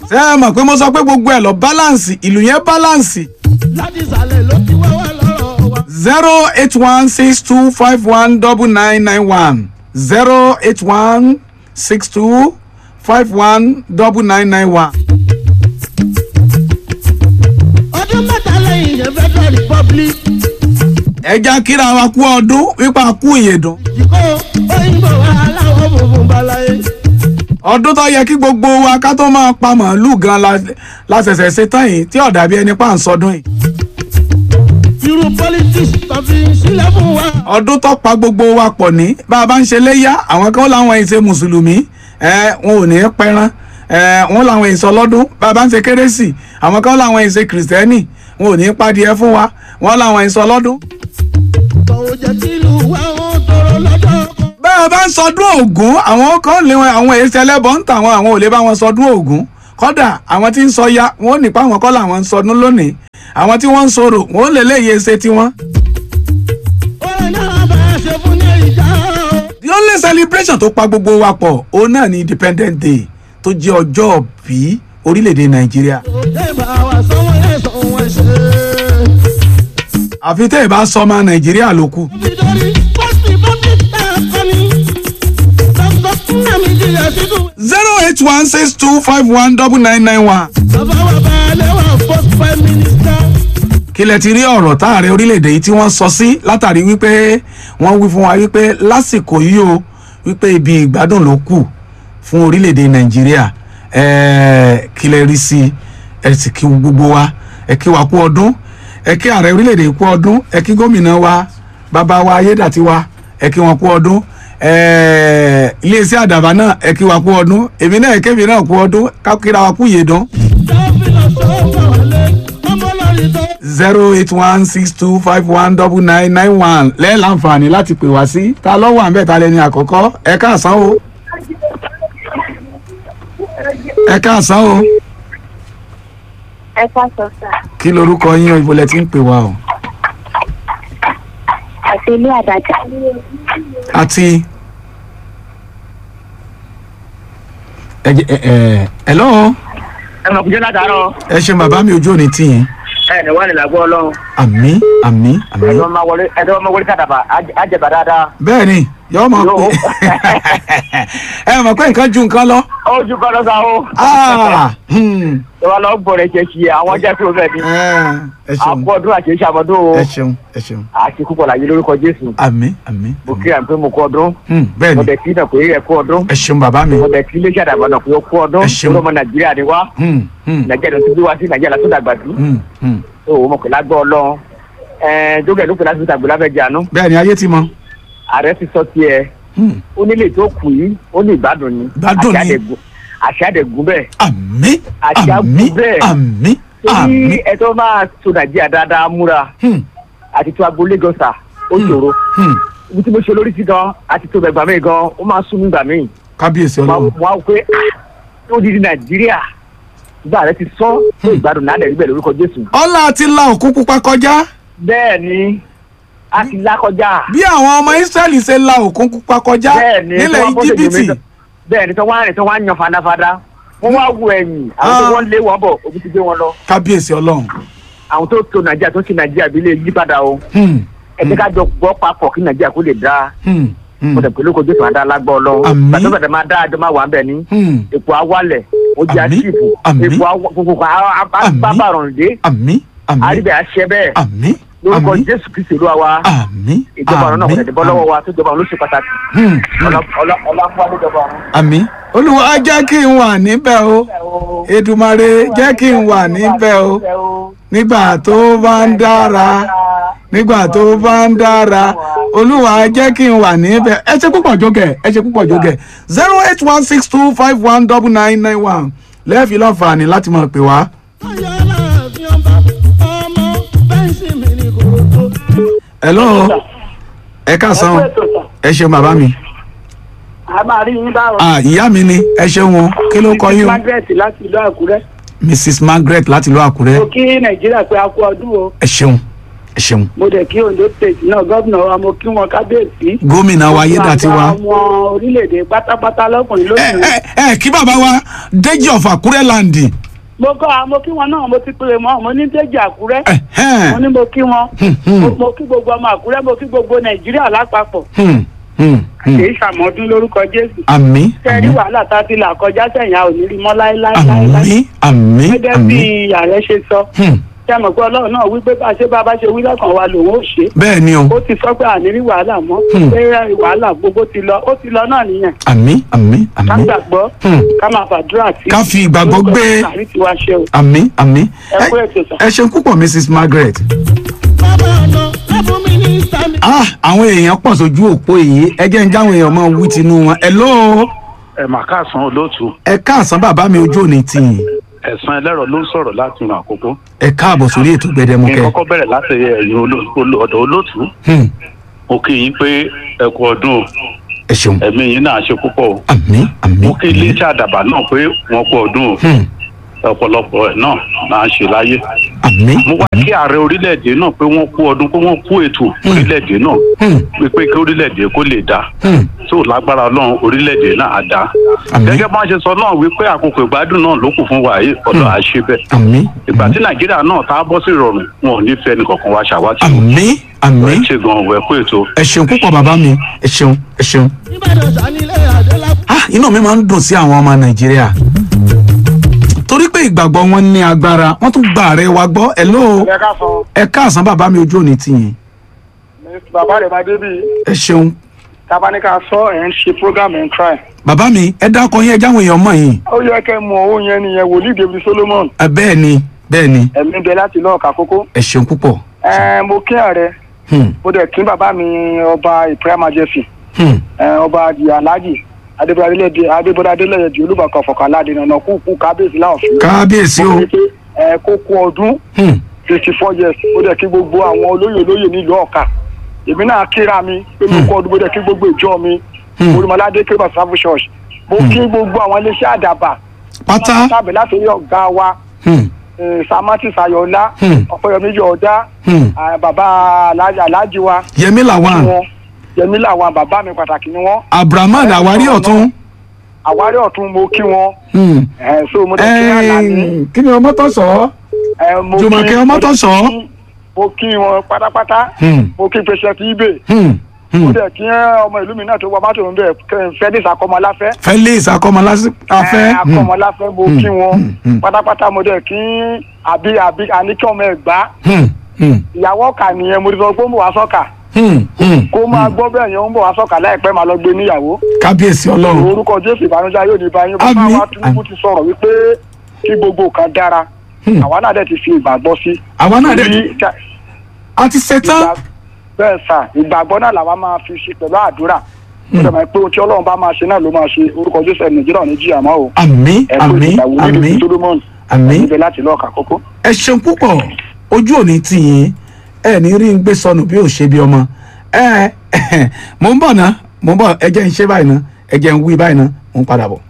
ṣé ẹ mọ̀ pé mo sọ pé gbogbo ẹ̀ lọ báláǹsì ìlú yẹn báláǹsì láti ìsàlẹ̀ ló ti wá wá lọ́rọ̀ wa. zero eight one six two five one double nine nine one zero eight one six two five one double nine nine one. ọdún mẹ́ta lẹ́yìn yẹn federal republic ẹja kíra wa kú ọdún wípa kú ìyèdùn ìkó òyìnbó wa aláwọ̀ funfun balaye. ọdún tó yẹ kí gbogbo wa ká tó máa pa màálù gan la la ṣẹ̀ṣẹ̀ ṣe tán yìí tí ọ̀dà bí ẹni pa ń sọdún yìí irú politics tó fi sílẹ̀ fún wa. ọdún tó pa gbogbo wa pọ̀ ní bá a bá ń ṣe léyà àwọn kan láwọn ìṣe mùsùlùmí ẹ wọn ò ní í pẹran ẹ wọn làwọn ìṣọ lọ́dún bá a bá ń ṣe kérésì àwọn kan láwọn ìṣe kìrìsìtẹ́nì wọn ò ní í padìẹ fún wa wọn làwọn ìṣọ lọ́dún. tọ̀wọ̀ jẹ́ kí ìlú wa ó tọrọ lọ́jọ́ kan. bá a bá ń sọdún ògún àwọn kan lè wọn àwọn èsì ẹlẹ́bọ̀ ń tàwọn àwọn ò lè bá wọn sọdún ògún kódà àwọn tí ń sọ ya wọn ò ní pa àwọn kọ́ làwọn ń sọdún lónìí àwọn tí wọ́n ń sọ̀rọ̀ wọn ò lè léyè ṣe tiwọn. orin náà bá a ṣe fún ní ìjà o. the only celebration tó pa gbogbo wa pọ̀ òun náà ni independent day tó jẹ́ ọjọ́ bí orílẹ̀-èdè nàìjíríà òde bá wa sanwó ẹ̀ sanwó ẹ̀ ṣe. àfi tẹ́ ẹ̀ bá sọ ọmọ nàìjíríà ló kù. nítorí pọ́sì bọ́sì tá a kọ́ ni. dr nnamdi yasiru. zero eight one six two five one double nine nine one. bàbá wa balẹ̀ wa post prime minister. kí lẹ ti rí ọ̀rọ̀ táàrẹ orílẹ̀-èdè yìí tí wọ́n sọ sí látàrí wípé wọ́n wí fún wa wípé lásìkò yìí o wípé ibi ìgbádùn ló kù fún orílẹ̀-èdè nàìjíríà ẹ̀ẹ́ kí lẹ rí sí i ẹ sì kí gbogbo wa ẹ kí wa kú ọdún ẹ kí ààrẹ orílẹ̀-èdè yìí kú ọdún ẹ kí gómìnà wa bàbá wa ayédàtiwa ẹ kí wọn kú ọdún ẹ̀ẹ́ iléeṣẹ́ àdàbà náà ẹ kí wa kú ọdún èmi náà ẹ kémi náà kú ọdún ká kíra wa kú yèdán dábìlà sọ́kọ̀ wọlé ọmọ lórí tó. zero eight one six two five one double nine nine one lẹ́ẹ̀láǹfààní láti pè wá sí ta lọ́wọ́ àbẹ́ ta lẹ́ni àkọ́kọ́ ẹ káàsán o ẹ káàsán o ẹ káàsọ sà kí lorúkọ yín o ibo lẹ ti ń pè wá o àti ilé àdájà àti ẹ jẹ ẹ ẹ ẹ lọ́wọ́ ẹ mọ̀ kújọ́ látàárọ̀ ẹ ṣe bàbá mi ojú òní tì yín ẹ ní wà ní làgbọ́ ọlọ́run àmì àmì àmì ẹ̀dọ́ máa wọlé ẹ̀dọ́ máa wọlé kàdàbà àjẹbà dáadáa. bẹ́ẹ̀ ni yọ mọ̀ Yóò. pé ẹ mọ̀ pé nǹkan ju nǹkan lọ. ó ju kọ́ lọ́sà o. Ah, hmm. ìwà lọ bọ̀rẹ̀ ṣe ṣe àwọn jẹ́ kí o fẹ́ ni. Eh, ẹ ṣeun àpò ọdún àti iṣẹ́ àmọ́dún o. ẹ ṣeun ẹ ṣeun àti púpọ̀ làyé lórúkọ jésù. àmì àmì mo kí àmì pé mo kú ọdún. Hmm, bẹ́ẹ̀ mo ni dẹ̀ kí náà pé ẹ kú ọdún. ẹ ṣeun bàbá mi mo dẹ̀ kí iléeṣẹ́ àdàbà náà pé ó kú ọdún. Ẹ ṣeun. olómọ nàìjíríà ni wá. Hmm, hmm, nàìjíríà ló ti bí wá sí nàìjíríà látó dàgbà sí. hmm, hmm. tó o mọ̀ pé lágbọ́ ọlọ́run. ẹ̀ẹ́n jókè ló pè láti fi tàgbé láfẹ́ jànú. bẹ́ẹ̀ ni ayé ti mọ ààrẹ ti sọ tiẹ̀ Hmm, ó nílé tó kù yìí ó ní ìgbádùn ni. Ìgbádùn ni. Àṣà àdẹ̀gùn- àṣà àdẹ̀gùn bẹ́ẹ̀. àmì Àti àmì àbú bẹ́ẹ̀. àmì torí àmì ẹ tó máa to nàìjíríà dáadáa múra Hmm, àti tó agbo lagos à ó ṣòro hmm. ibi tí mo ṣe lórí sí gan àti tó bẹ̀gbà mí gan ó máa sún mí gbà mí kábíyèsí mo ọlọ́run á wò pé ah ó di di nàìjíríà ìgbà rẹ ti sọ tó ìgbádùn náà lẹ́yìn bẹ́ẹ̀ lórúkọ jésù ọlá àti la òkú pupa kọjá bẹ́ẹ̀ ni a ti lákọjá bí àwọn ọmọ israẹli ṣe la òkú pupa kọjá bẹ́ẹ̀ ni nílẹ̀ tó wá bọ́ sí íjíbítì ìgbìmọ̀ bẹ́ẹ̀ ni tó wá rìn tó wá yan fadafada wọ́n wá wo ẹ̀yìn àwọn tó Ah. wọ́n lé wọn bọ̀ òbí ti gbé wọn lọ kábíyèsí ọlọ́run àwọn tó to nàìjíríà tó ti nàìjíríà bí lè yí padà o Hmm, ẹ jẹ́ ká jọ gbọ́ papọ̀ kí nàìjíríà kó lè dáa hmm, hmm, mo dẹ̀ pé lóko jésù àdá lágbọ́ ọlọ́run Àmín. pàtó bẹ̀rẹ̀ máa dá àjọ máa wà ń bẹ̀ ní hmm. epo awalẹ̀ ó jẹ́ Àmín. àṣìfù Àmín. epo awọ gbogbo Àmín. bábàrún dé àmì àmì àríbẹ̀ àṣẹ bẹ́ẹ̀ àmì lórúkọ àmì jésù kristu olúwa wa àmì ìjọba ọ̀run náà kò tẹ̀lé bọ́ lọ́wọ́ àmì wa tó jọba ọ̀run ló ṣe pàtàkì Hmm, hmm. ọlá ọlá fún wa ní ìjọba ọ̀run. àmì olúwa jẹ́ kí n wà níbẹ̀ o èdùmàrè jẹ́ kí n wà níbẹ̀ o nígbà tó bá ń dára nígbà tó bá ń dára olúwa jẹ́ kí n wà níbẹ̀ ẹ ṣe púpọ̀ jókè ẹ ṣe púpọ̀ jókè zero eight one six two five one double nine nine one lẹ́ẹ̀fì lọ́nfààní láti máa pè wá. ọyọ aláàfin ọba ọmọ bẹ́ńsì mi ní kòròtò. hello ẹ káàsán o ẹ ṣeun bàbá mi a máa rí yín báwo. ah ìyá mi ni ẹ ṣeun o kí ló kọ yín o margaret láti ìlú àkúrẹ́. mrs margaret láti ìlú àkúrẹ́ mo kí nàìjíríà pé a kú ọdún o ẹ ṣeun ẹ ṣeun mo dẹ̀ kí ondo state náà gómìnà wa mo kí wọn kábíyèsí. gómìnà wa ayédàtiwa. àwọn orílẹ̀-èdè pátápátá lọ́kùnrin ẹ lóbìnrin. ẹ ẹ kí bàbá wa Déjì of Àkúrẹ́ láǹdì mo kọ́ àwọn mo kí wọn náà mo ti pèrè mọ́ mo ní déjì àkúrẹ́ Ẹ̀hẹ́n. mo ní mo kí wọn Hmm, hmm. Mo- mo kí gbogbo ọmọ àkúrẹ́ mo kí gbogbo nàìjíríà lápapọ̀ Hmm, hmm, hmm. kì í ṣàmọ́dún lórúkọ jésù àmì tẹ́rí àmì wàhálà tá a ti là kọjá sẹ́yìn a ò ní rí mọ́ láéláéláé àmì àmì gẹ́gẹ́ àmì bí ààrẹ ṣe sọ Hmm. ṣé àmọ̀ pé ọlọ́run náà wí pé bá a ṣe bá a bá ṣe wí lọ́kàn wa lòun ó ṣe bẹ́ẹ̀ ni o ó ti sọ pé àní rí wàhálà mọ́ Hmm. pé wàhálà gbogbo ti lọ ó ti lọ náà nìyẹn àmì àmì ká àmì gbàgbọ́ Hmm. ká máa fàdúrà sí Ká fi ìgbàgbọ́ gbé- àrí tiwa ṣe o àmì àmì ẹ kú ètò sà. ẹ ṣeun púpọ̀ mrs margaret. bàbá ọ̀nà ẹ̀fún mínísítà mi. ah àwọn èèyàn pọ̀ sójú òpó yìí ẹ jẹ́ ń jáwọn èèyàn máa wí tinú wọn ẹ lóo ẹ mà káàsán olóòtú ẹ káàsán bàbá mi ojú òní tìyìn ẹ̀sán ẹlẹ́rọ ló ń sọ̀rọ̀ láti ìrìn àkókò ẹ káàbọ̀ sórí ètò kí n gbẹdẹmukẹ. kọ́kọ́ bẹ̀rẹ̀ láti ẹ̀yìn oló- oló- ọ̀dọ̀ olóòtú Hmm, mo kí yín pé ẹ kú ọdún o, ẹ ṣeun ẹ̀mí yín náà ṣe púpọ̀ o àmì àmì mo kí iléeṣẹ́ àdàbà náà pé wọ́n kú ọdún o Hmm, ọ̀pọ̀lọpọ̀ ẹ̀ náà máa ń ṣe láyé àmì mo wá kí ààrẹ orílẹ̀-èdè náà pé wọ́n kú ọdún pé wọ́n kú ètò orílẹ̀-èdè náà Hmm, wípé kí orílẹ̀-èdè kó lè dáa hmm, tó lágbára ọlọ́run orílẹ̀-èdè náà á dáa àmì gẹ́gẹ́ bá ń ṣe sọ náà wípé àkókò ìgbádùn náà ló kù fún wa yìí ọ̀dọ̀ àṣẹ bẹ́ẹ̀ àmì ìgbà tí nàìjíríà náà tá a bọ́ sí ìrọ̀rùn wọn ò ní fẹ́ nìkankan wá ṣàwátì àmì àmì ẹ ṣe gan ọ̀wẹ́ kó ètò ẹ ṣeun púpọ̀ bàbá mi ẹ ṣeun ẹ ṣeun. ìbàdàn sanilé adélá. ah inú mi máa ń dùn sí àwọn ọmọ nàìjíríà torí pé ìgbàgbọ́ wọn ní agbára wọ́n tún gba ààrẹ wa gbọ́ ẹ lóo ẹ ká sọ ẹ káàsán bàbá mi ojú òní tìyìn bàbá rẹ̀ máa débì ẹ ṣeun tabaníkà sọ ẹ̀ ń ṣe program ẹ̀ ń try. bàbá mi ẹ dákọ yín ẹ jáwọn èèyàn mọ̀ yín ó yẹ kẹ́ mọ owó yẹn nìyẹn wòlíì david solomon ẹ bẹ́ẹ̀ ni bẹ́ẹ̀ ni ẹ̀mí bẹ láti lọ́ọ̀ka kókó. ẹ ṣeun púpọ̀ ẹ mo kí ààrẹ Hmm, mo dẹ̀ kí bàbá mi ọba ìpẹ́rẹ́ majesty hmm, ẹ, ọba di alhaji adébọdá adélẹ́yẹ di olúbàkan fọkànládé nànà kúkú kábíyèsí láòfin. kábíyèsí o mo rí i pé ẹ kó kú ọdún Hmm, fifty four years mo dẹ̀ kí gbogbo àwọn olóyè olóyè nílùú ọ̀ka èmi náà kíra mi pé mo kú ọdún mo dẹ̀ kí gbogbo ìjọ mi Hmm. olùmọ̀ládé kérébà sáfù church mo kí gbogbo àwọn iléeṣẹ́ àdàbà pátá sábẹ̀ láti rí ọ̀gá wa Hmm, eh, samati sayọ̀lá Hmm. ọ̀pẹ̀yọmí yọ̀ọ̀dá hmm. ah, bàbá alájà alájí wa yẹmí làwọn wọn yẹmí làwọn bàbá mi pàtàkì ni wọn abrahaman àwárí ọ̀tún àwárí ọ̀tún mo kí wọn Hmm. eh, so mo dẹ̀ kí àlàní Ẹ̀ẹ́n, kí ni ọmọ tó sọ eh, mo Jùmọ̀kẹ́ kí- Ọmọ́tọ̀sọ́. mo kí wọn pátápátá Hmm, mo kí pẹṣẹ ibè hmm, mo hmm. dẹ̀ kí ọmọ ìlú mi náà tó wà mọ́tò ń bẹ̀ fẹ́dísì akọmọláfẹ́ felix akọmọlásí afẹ́ Eh, akọmọláfẹ́ mo kí wọn hmm, hmm. pátápátá mo dẹ̀ kí àbí àbí àníkí ọmọ ẹ̀gbá Hmm, hmm, ìyàwó ọ̀kà nìyẹn mo ti sọ pé ó ń bọ̀ wá sọ́kà hmm, hmm. kó máa gbọ́ bẹ́ẹ̀ yẹn ó ń bọ̀ wá sọ́kà láìpẹ́ máa lọ gbé níyàwó kábíyèsí ọlọ́run orúkọ jésù ìbànújẹ́ yóò ní báyìí bàbá Àmín. wa tinubu ti sọ̀rọ̀ wípé kí gbogbo nǹkan dára Hmm. àwa náà dẹ̀ ti fi ìgbàgbọ́ sí. àwa náà dẹ̀ Torí ká- a ti ṣetán ìgbà- bẹ́ẹ̀ sà ìgbàgbọ́ náà làwa máa fi ṣe pẹ̀lú àdúrà ó dẹ̀ mọ̀ pé ohun tí ọlọ́run bá máa ṣe náà ló máa ṣe orúkọ jésù ẹ̀ nàìjíríà ò ní jìyà mọ́ o. àmì ẹ kú àmì ìgbàwó àmì nídìí solomon àmì níbẹ̀ láti lọ́ọ̀kà kókó. ẹ ṣeun púpọ̀ ojú òní tì yín ẹ ní rí ń gbé sọnù bí ò ṣe bí ọmọ ẹ mò ń bọ̀ ná mò ń bọ̀ ẹ jẹ́ ń ṣe báyìí ná ẹ jẹ́ ń wí báyìí ná mò ń padà bọ̀.